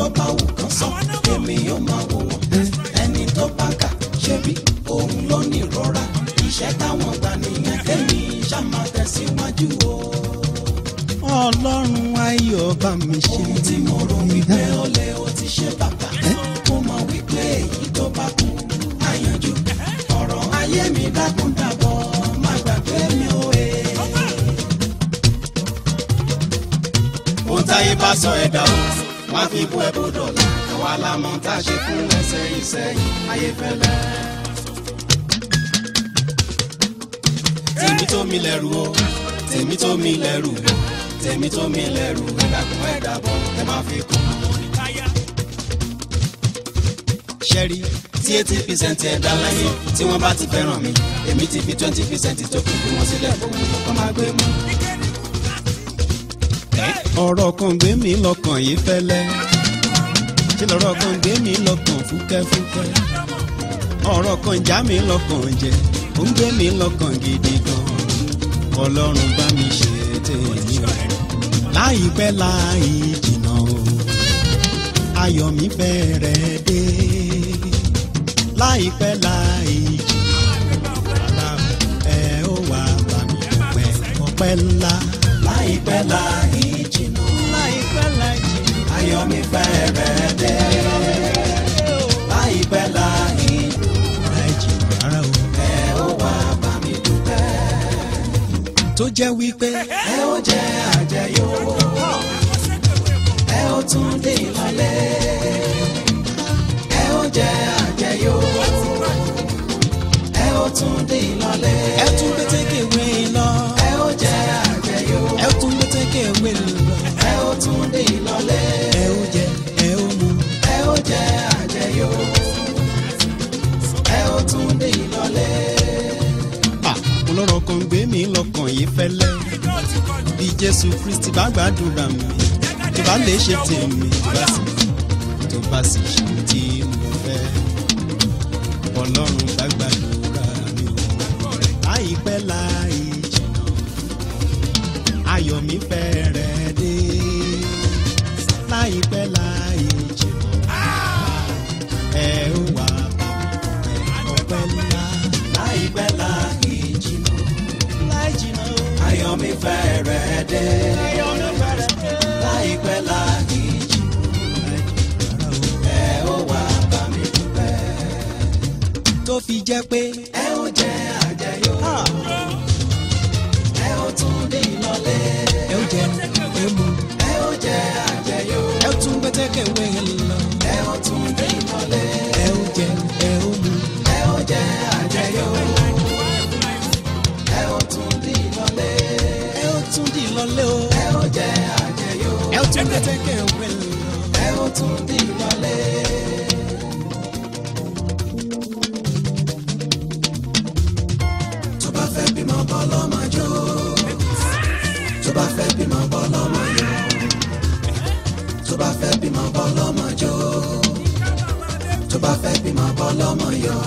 tó bá wù kán sọ èmi yóò máa wò wọ́n ẹni tó bá kà ṣebí òun ló ní ìrora iṣẹ́ táwọn gbà nìyẹn kémi ṣá máa tẹ̀síwájú o. ọlọ́run ayọ̀ bá mi ṣe. ohun tí mo rò wípé ó lè ó ti ṣe bàbá mo mọ̀ wípé èyí tó bá kú àyànjú ọ̀rọ̀ ayé mi dákun dàbọ̀ má gbàgbé mi ó e. ó táyé bá sọ ẹ̀dá o wá fi bú ẹ bó dọ̀la àwa la mọ̀ tá a ṣe fún ẹsẹ̀ ìsẹ́yìn ayé fẹ́lẹ́. tèmi tó mi lẹ́rù o tèmi tó mi lẹ́rù o tèmi tó mi lẹ́rù ẹ dákun ẹ dàbọ̀ ẹ má fi kún. ṣẹ́rí tí eighty percent ẹ̀dá láyé tí wọ́n bá ti fẹ́ràn mi èmi ti fi twenty percent tó kù bí wọ́n sílẹ̀ fún mi kọ́ máa gbé mú. ọ̀rọ̀ kan gbé mi lọ́kàn yìí fẹ́lẹ́ tí lọ́rọ̀ kan gbé mi lọ́kàn fúkẹ́fúkẹ́ ọ̀rọ̀ kan já mi lọ́kàn jẹ ó ń gbé mi lọ́kàn gidi gan ọlọ́run bá mi ṣe tèmi o láìpẹ́ láì jìnnà o ayọ̀ mi fẹ́rẹ̀ dé láìpẹ́ láì jìnnà ẹ ó wá bá mi dúpẹ́ ọpẹ́ ńlá láìpẹ́ láì jìnnà láìpẹ́ láì jìnnà. ayọ̀ mi fẹ́rẹ̀ dé láìpẹ́ láì Rárá o. ẹ ó wá bá mi dúpẹ́ tó jẹ́ wípé ẹ ó jẹ àjẹyó ẹ ó tún dé ìlọlẹ́ ẹ ó jẹ àjẹyó ẹ ó tún dé ìlọlẹ́ ẹ tún gbé tẹ́kẹ̀ wé lọ ẹ ó jẹ àjẹyó ẹ tún gbé tẹ́kẹ̀ wé lọ ẹ ó tún dé ìlọlẹ́ ẹ ó jẹ ẹ ó mu ẹ ó jẹ àjẹyó ẹ ó tún dé ìlọlẹ́. à ọlọ́rọ̀ kan gbé mi lọ́kàn yìí fẹ́lẹ́ bí Jésù Kristi bá gbàdúrà mi tó bá lè ṣe tèmi tó bá sì tó bá sì ṣe tí mo fẹ́ ọlọ́run bá gbàdúrà mi o láìpẹ́ láì jìnnà ayọ̀ mi fẹ́rẹ̀ dé láìpẹ́ láì jìnnà ẹ ó wà ọpẹ́ ńlá láìpẹ́ láì jìnnà láì jìnnà o. ayọ̀ mi fẹ́rẹ̀ dé láìpẹ́ láì jìnnà ẹ ó wá bá mi dúpẹ́ tó fi jẹ́ pé ẹ ó jẹ àjẹyó ah, ẹ ó tún dé ìlọlẹ́ ẹ ó jẹ ẹ mu ẹ ó jẹ àjẹyó ẹ ó tún gbẹ́tẹ́kẹ̀ wé lọ ẹ ó tún dé ìlọlẹ́ ẹ ó jẹ ẹ ó mu ẹ ó jẹ àjẹyó ẹ ó tún dé ìlọlẹ́ ẹ ó tún di lọlé o ẹ ó jẹ àjẹyó ẹ ó tún gbẹ́tẹ́kẹ̀ wé lọ. ẹ ó tún dé ìlọlẹ́. tó bá fẹ́ bímọ bọ́ lọ́mọ jó tó bá fẹ́ bímọ bọ́ lọ́mọ yó tó bá fẹ́ bímọ bọ́ lọ́mọ jó tó bá fẹ́ bímọ bọ́ lọ́mọ yó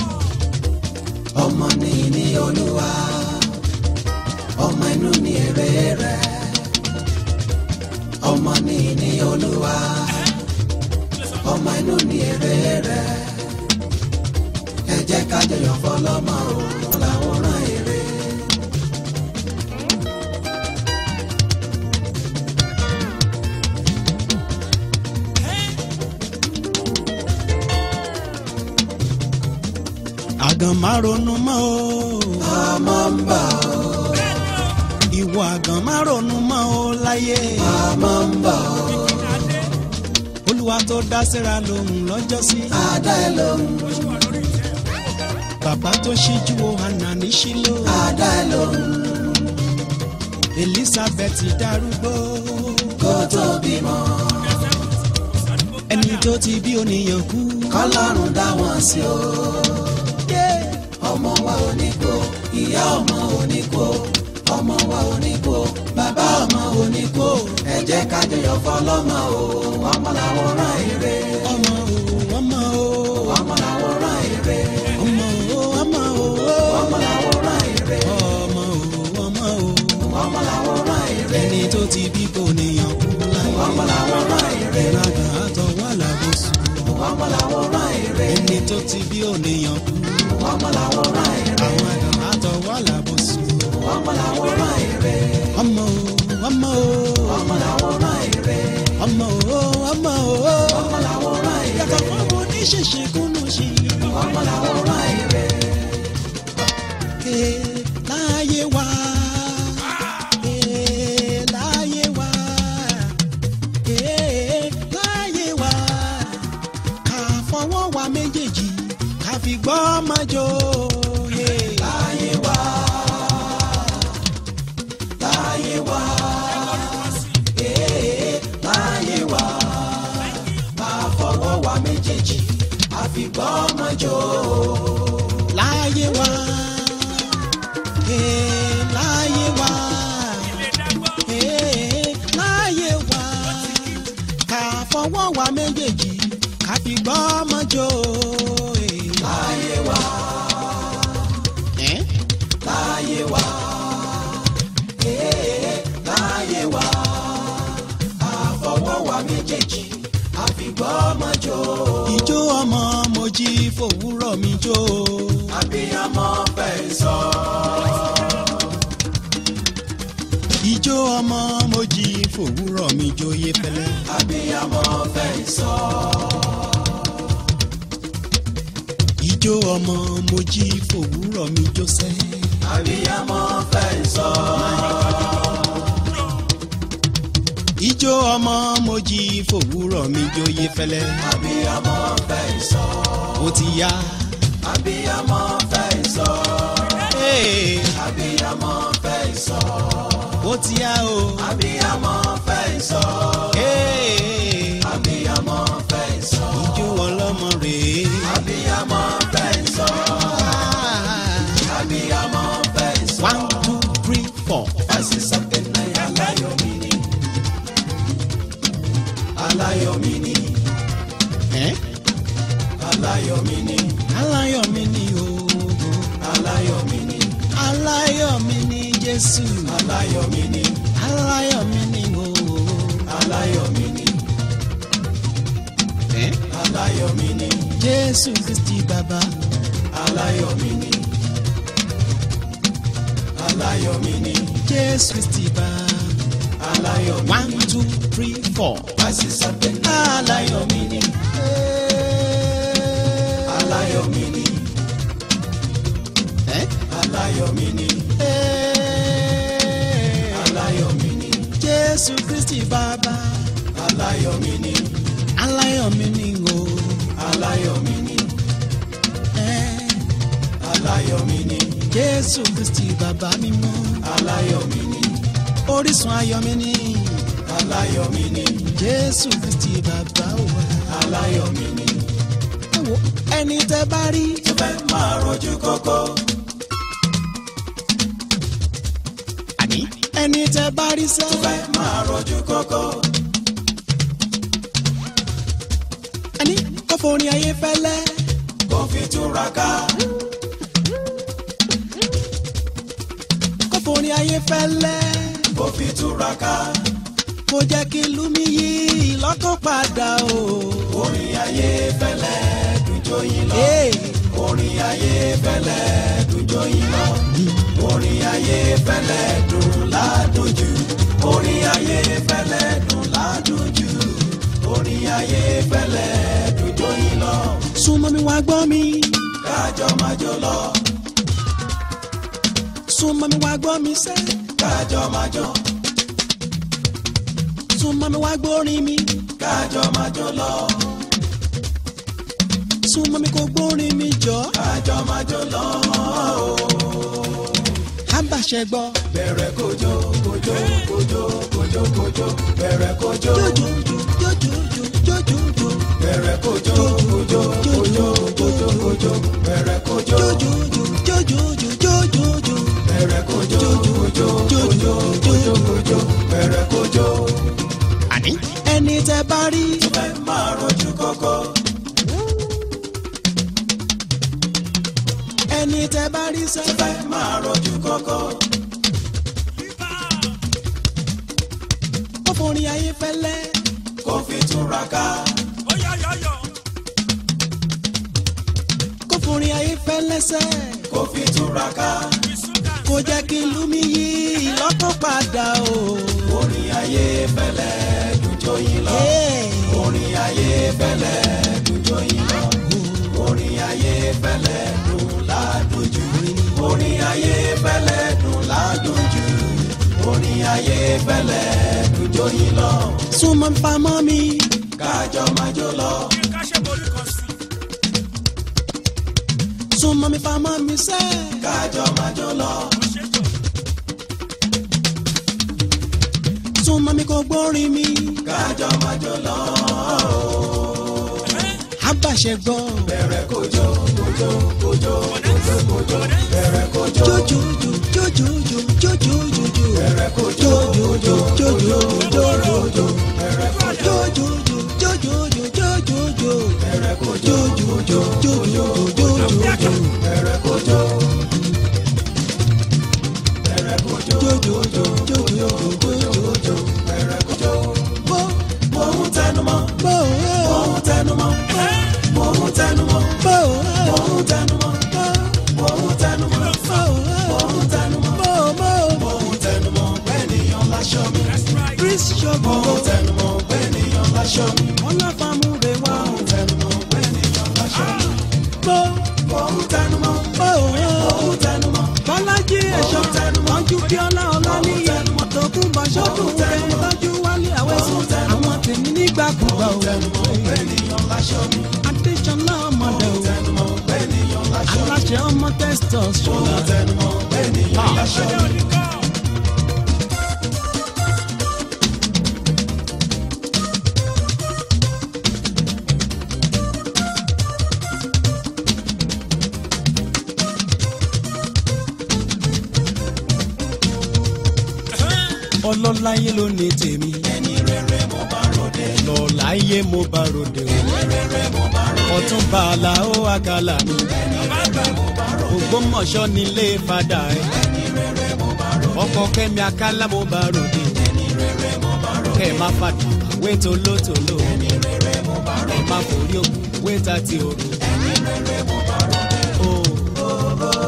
ọmọ ní ní olúwa ọmọ inú ní èrè rẹ̀ ọmọ ní ní olúwa ọmọ inú ní èrè rẹ̀ ẹ jẹ́ ká jọyọ̀ fọlọ́mọ o làwòrán èrè. àgàn má ronú mọ́ o ọmọ ń bọ̀ ìwọ àgàn má ronú mọ́ o láyé ọmọ ń bọ̀ olúwa tó dá síra lòun lọ́jọ́sí adá ẹ lóhùn bàbá tó ṣíjú wo hànà ní ṣílò adá ẹ lóhùn elizabeth darúgbó kó tó bímọ ẹni tó ti bí oníyàn kú kọ́lọ́run dá wọn sí o ọmọ wa ò ní kú ìyá ọmọ ò ní kú ọmọ wa ò ní kú bàbá ọmọ ò ní kú ẹ jẹ́ ká jọyọ̀ fọlọ́mọ o ọmọ làwòrán èrè ọmọ o ọmọ o ọmọ làwòrán èrè ọmọ o ọmọ o ọmọ làwòrán èrè ọmọ o ọmọ o ọmọ làwòrán èrè ẹni tó ti bí kò níyàn kú láyé ọmọ làwòrán èrè ìràgà àtọwọ́ tó ti bí ònìyàn kú. ọmọ làwòrán èrè àwọn àdán àtọwọ́ làbòsùn. ọmọ làwòrán èrè ọmọ o ọmọ o ọmọ làwòrán èrè ọmọ o ọmọ o. ọmọ làwòrán èrè yàtọ̀ fún ọmọ oníṣẹ̀ṣe kúnnú sí i. ọmọ làwòrán èrè Ee, láyé wá. Ee, láyé wá. Ee, láyé wá. Ká fọwọ́ wa méjèèjì ká fi gbọ́ máa jó. Ee, láyé wá láyé wá ee láyé wá máa fọwọ́ wa méjèèjì àfìgbọ́ ọmọ jò láyé wá. Ee, láyé wá. Ee, láyé wá. Ká fọwọ́ wa méjèèjì ká fi gbọ́ máa jó. Ee, láyé wá ẹ́ láyé wá ee láyé wá àfọwọ́ wa méjèèjì àfìgbọ́ ọmọ jò ìjó ọmọ mo jí fòwúrọ̀ mi jó. àbíyamọ fẹ́ sọ ìjó ọmọ mo jí fòwúrọ̀ mi jó yé fẹ́lẹ́. àbíyamọ fẹ́ sọ ìjó ọmọ mo jí fòwúrọ̀ mi jó sẹ́. àbíyamọ fẹ́ sọ. ìjó ọmọ mo jí fòwúrọ̀ mi jó yé fẹ́lẹ́. Abiyamọ fẹ́ sọ, ó ti yá. abiyamọ fẹ́ sọ, Ee, abiyamọ fẹ́ sọ, ó ti yá o. abiyamọ fẹ́ sọ, Ee, abiyamọ fẹ́ sọ, ìjó ọlọ́mọ rèé. abiyamọ fẹ́ sọ, Ah, abiyamọ fẹ́ sọ. one two three four. Fásitì sọ́kẹ́ náà aláyọ̀ mi ni, aláyọ̀ mi ni, ẹ́ aláyọ̀ mi ni, aláyọ̀ mi ni o. aláyọ̀ mi ni, aláyọ̀ mi ni Jésù. aláyọ̀ mi ni, aláyọ̀ mi ni o. aláyọ̀ mi ni, ẹ́ aláyọ̀ mi ni, Jésù Kristi bàbá. aláyọ̀ mi ni, aláyọ̀ mi ni, Jésù Kristi bàbá. aláyọ̀ mi one two three four. Fásitì sọ́kẹ́ náà aláyọ̀ mi ni. aláyọ̀ mi ni, ẹ́ aláyọ̀ mi ni, aláyọ̀ mi ni, Jésù Kristi bàbá. aláyọ̀ mi ni, aláyọ̀ mi ni o. aláyọ̀ mi ni, ẹ́ aláyọ̀ mi ni, Jésù Kristi bàbá mímọ́. aláyọ̀ mi ni, orísun ayọ̀ mi ni. aláyọ̀ mi ni, Jésù Kristi bàbá wa. aláyọ̀ mi ni. ẹ wo ẹni tẹ́ bá rí. tó fẹ́ máa rojú kókó. àní ẹni tẹ́ bá rí sẹ́. tó fẹ́ máa rojú kókó. ẹni kò forin ayé fẹ́lẹ́. kó fi túra ká. kò forin ayé fẹ́lẹ́. kó fi túra ká. kò jẹ́ kí ìlú mi yí lọ́kàn padà o. orin ayé fẹ́lẹ́ dùjọ́ yín lọ. Hey. orin ayé fẹ́lẹ́ dùjọ́ yín lọ. orin ayé fẹ́lẹ́ dùn ládùn jù. orin ayé fẹ́lẹ́ dùn ládùn jù. orin ayé fẹ́lẹ́ dùjọ́ yín lọ. súnmọ́ mi wá gbọ́ mi. kájọ máa jó lọ. súnmọ́ mi wá gbọ́ mi sẹ́. kájọ máa jó. súnmọ́ mi wá gbórin mi. kájọ máa jó lọ. súnmọ́ mi kò gbórin mi jọ. kájọ máa jó lọ. àbàṣẹ gbọ́. bẹ̀rẹ̀ kojo kojo kojo kojo kojo bẹ̀rẹ̀ kojo jójójó jójójó jójójó. bẹ̀rẹ̀ kojo kojo kojo kojo kojo bẹ̀rẹ̀ kojo jójójó jójójó jójójó. bẹ̀rẹ̀ kojo kojo kojo kojo kojo bẹ̀rẹ̀ kojo. àní ẹni tẹ́ bá rí. fẹ́ máa rojú kókó ẹni tẹ́ bá rí sẹ́. fẹ́ máa rojú kókó kò forin ayé fẹ́lẹ́. kó fi túra ká sẹ́ kó fi túraká kó jẹ́ kí ìlú mi yí ìlọ́kàn padà o. orin ayé fẹ́lẹ́ dùjọ yín lọ Hey. orin ayé fẹ́lẹ́ dùjọ yín lọ orin ayé fẹ́lẹ́ dùn ládùjù orin ayé fẹ́lẹ́ dùn ládùjù orin ayé fẹ́lẹ́ dùjọ yín lọ súnmọ́ mi pamọ́ mi kájọ máa jó lọ súnmọ́ mi pamọ́ mi sẹ́ kájọ máa jó lọ súnmọ́ mi kò gbórin mi kájọ máa jó lọ àbàṣẹ gbọ́ bẹ̀rẹ̀ kójó kójó kójó kójó kójó bẹ̀rẹ̀ kójó jójójó jójójó jójójó bẹ̀rẹ̀ kójó jójójó jójójó jójójó bẹ̀rẹ̀ kójó jójójó jójójó jójójó bẹ̀rẹ̀ kójó jójójó jójójó jójójó bẹ̀rẹ̀ kójó bẹ̀rẹ̀ kójó jójójó jójójó jójójó bẹ̀rẹ̀ kójó. bó mo ń tẹnumọ́ bó mo ń tẹnumọ́ mo ń tẹnumọ́ bó mo ń tẹnumọ́ mo ń tẹnumọ́ mo ń tẹnumọ́ bó bó mo ń tẹnumọ́ pẹ́ẹ́nìyàn láṣọ mi Chris mo ṣọ́gun ń tẹnumọ́ pẹ́ẹ́nìyàn láṣọ mi ọlọ́fàmúre wá mo ń tẹnumọ́ pẹ́ẹ́nìyàn láṣọ mi bó mo ń tẹnumọ́ bó mo ń tẹnumọ́ bọ́lájí ẹ̀ṣọ́ tọ́jú bíọ́lá ọláníyẹ tòkun bọ̀ṣọ́dún rẹ̀ tọ́jú wálé àwẹ̀sùn àwọn tèmi nígbàkúgbà ò tẹnumọ́ pẹ́ẹ́nìyàn láṣọ mi adéṣọlá ọmọdé ò tẹnumọ́ pẹ́ẹ́nìyàn láṣọ mi aláṣẹ ọmọ testors ṣọlá tẹnumọ́ pẹ́ẹ́nìyàn láṣọ mi. ọlọ́láyé ló ní tèmi ẹni rere mo bá ròde lọ́láyé mo bá ròde o rere mo bá ròde ọtún bàálà ó àkàlà mi ògbómọ̀ṣọ́ nílé fada ẹ̀ ọkọ̀ kẹ́mi akálà mo bá ròde kẹ́ ẹ̀ má fàdí wé tolótoló ẹ̀ má forí òkú wé tàti òru. Oh.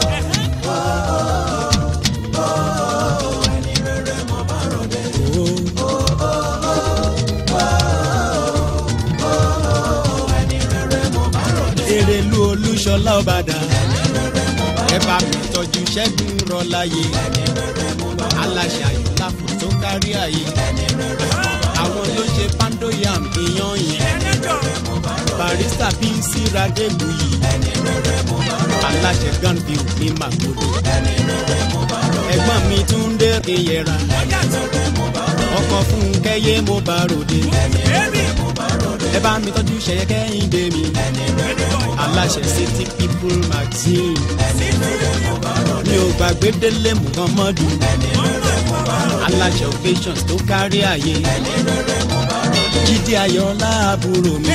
Erelu Olúṣọlá Ọbàdà ẹ bá mi tọ́jú Ṣẹ́gun Rọ́láyé aláṣẹ àyùlá fún tó kárí ayé àwọn ló ṣe pandoyam ìyan yẹn barista pc radegbuyi aláṣẹ ganville ní magodo ẹ̀gbọ́n mi Túndé Ìyẹ̀rà ọkọ fún kẹyẹ mo bá ròde ẹ bá mi tọ́jú ṣẹyẹ kẹ́hìndé mi aláṣẹ city people magazine mi ò gbàgbé délé muhammadu aláṣẹ occasions tó kárí ayé jíde ayọ̀lá àbúrò mi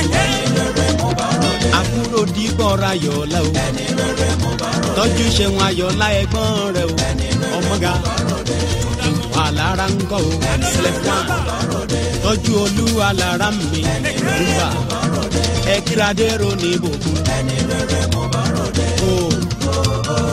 àbúrò dìbọ̀ra ayọ̀lá o tọ́jú ṣeun ayọ̀lá ẹ̀gbọ́n rẹ o ọmọga alára ń kọ́ o sẹlẹ̀fọ́n tọ́jú olú alára mi rúbà ẹ kíradé ro ní ìbòkun. o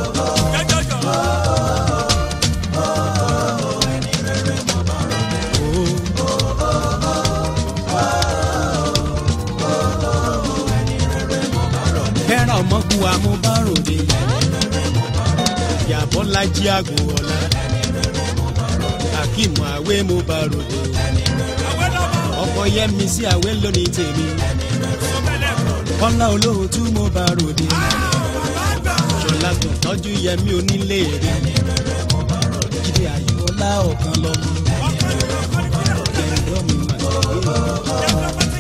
fẹ́ràn ọmọkùn amúbáròde yàbọ̀ lajì àgò ọ̀la akeem àwẹ̀ mo bá ròde ọkọ yẹmi sí àwẹ̀ lónìí tèmi kọ́lá olóòtú mo bá ròde ṣọlá tó tọ́jú yẹmi onílé rẹ̀ jíde ayọ̀ọ́lá ọ̀kan lọ́mọ ẹ̀rọ mi mà gbé.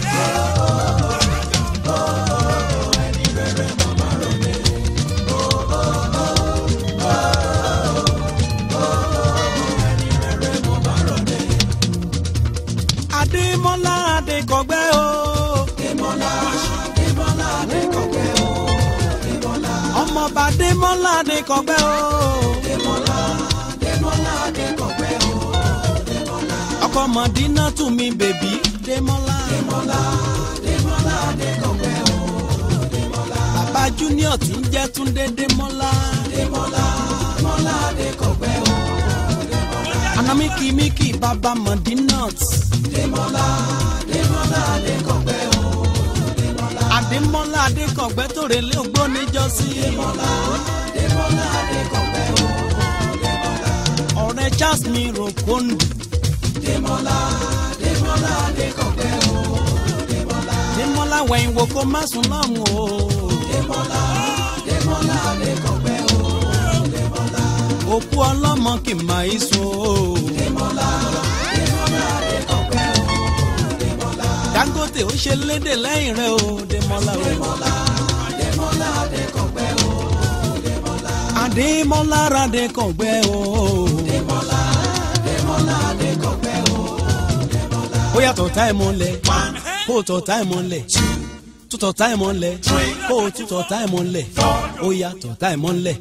adémọ́lá adékọ̀gbẹ́ o. Démọ́lá Démọ́lá Adékọ̀gbẹ́ o Démọ́lá ọmọọba adémọ́lá adékọ̀gbẹ́ o. Démọ́lá Démọ́lá Adékọ̀gbẹ́ o Démọ́lá ọkọ mọ̀dínà tún mi bèbí démọ́lá. Démọ́lá Démọ́lá Adékọ̀gbẹ́ o Démọ́lá bàbá junior senior tí ń jẹ́ túndé démọ́lá. Démọ́lá Mọ́lá Adékọ̀gbẹ́ o. anamiki miki baba madinat. Démọ́lá Démọ́lá Adékọ̀gbẹ́ o. àdèmọ́lá adékọ̀gbẹ́ tó relé ògbó níjọ́sí. Démọ́lá Démọ́lá Adékọ̀gbẹ́ o. ọ̀rẹ́ charles mi rò kóńdù. Démọ́lá Démọ́lá Adékọ̀gbẹ́ o. démọ́lá wẹ̀yìn wò kó má sùn lọ́rùn o. Démọ́lá Démọ́lá Adékọ̀gbẹ́ o. òkú ọlọ́mọ kì í máa í sùn o. Démọ́lá Démọ́lá Adékọ̀gbẹ́ o. dangote ó ṣe léde lẹ́yìn rẹ̀ o démọ́lá o. Démọ́lá Démọ́lá Adékọ̀gbẹ́ o. àdèmọ́lá radékọ̀gbẹ́ o. Démọ́lá Démọ́lá Adékọ̀gbẹ́ o. ó yàtọ̀ tá ẹ̀ mọ́lẹ̀ kó o tọ̀ tá ẹ̀ mọ́lẹ̀ tútọ̀ tá ẹ̀ mọ́lẹ̀ kó o tútọ̀ tá ẹ̀ mọ́lẹ̀ ó yàtọ̀ tá ẹ̀ mọ́lẹ̀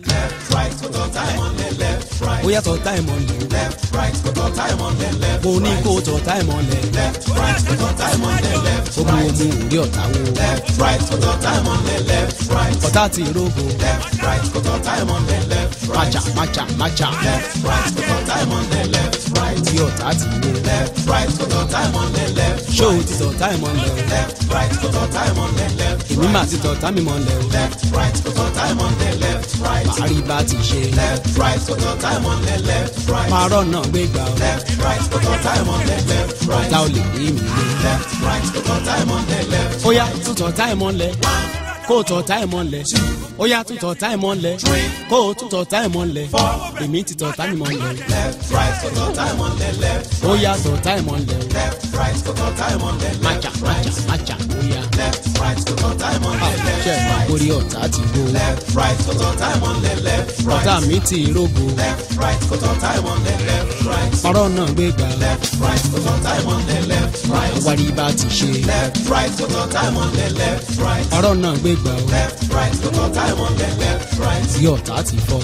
ó yàtọ̀ tá ẹ̀ mọ́lẹ̀ mo ní kó o tọ̀ tá ẹ̀ mọ́lẹ̀ ó mú omi òrí ọ̀tá wo ọ̀tá ti rogo májà májà májà tí ọ̀tá ti wo ṣó o ti tọ̀ tá ẹ̀ mọ́lẹ̀ o èmi máa ti tọ̀ tá mi mọ́lẹ̀ o màá rí bá ti ṣe máa rọ̀nà gbégbá o ọ̀tá ò lè rí mi lé ó yá tútọ̀ tá ẹ̀ mọ́lẹ̀ kó o tọ̀ tá ẹ̀ mọ́lẹ̀ ó yá tútọ̀ tá ẹ̀ mọ́lẹ̀ kó o tútọ̀ tá ẹ̀ mọ́lẹ̀ èmi ti tọ̀ tá mi mọ́lẹ̀ ó yá tọ̀ tá ẹ̀ mọ́lẹ̀ májà májà májà ó yá ṣe é máa borí ọ̀tá ti gbó ọ̀tá mi ti rógo ọ̀rọ̀ náà gbé gbà wárí bá ti ṣe ọ̀rọ̀ náà gbé gbà tí ọ̀tá ti fọ́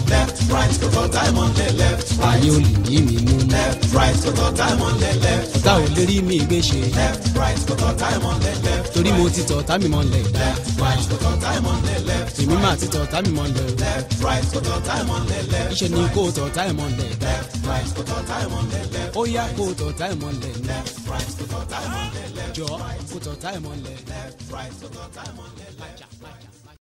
ayé ò lè yí mi mú ọ̀tá ò lè rí mi gbé ṣe torí mo ti tọ̀ ọ̀tá mi mọ́lẹ̀ èmi máa ti tọ̀ ọ̀tá mi mọ́lẹ̀ iṣẹ́ ni kó o tọ̀ ọ̀tá ẹ̀ mọ́lẹ̀ ó yá kó o tọ̀ ọ̀tá ẹ̀ mọ́lẹ̀ jọ kó o tọ̀ ọ̀tá ẹ̀ mọ́lẹ̀. Májà, májà.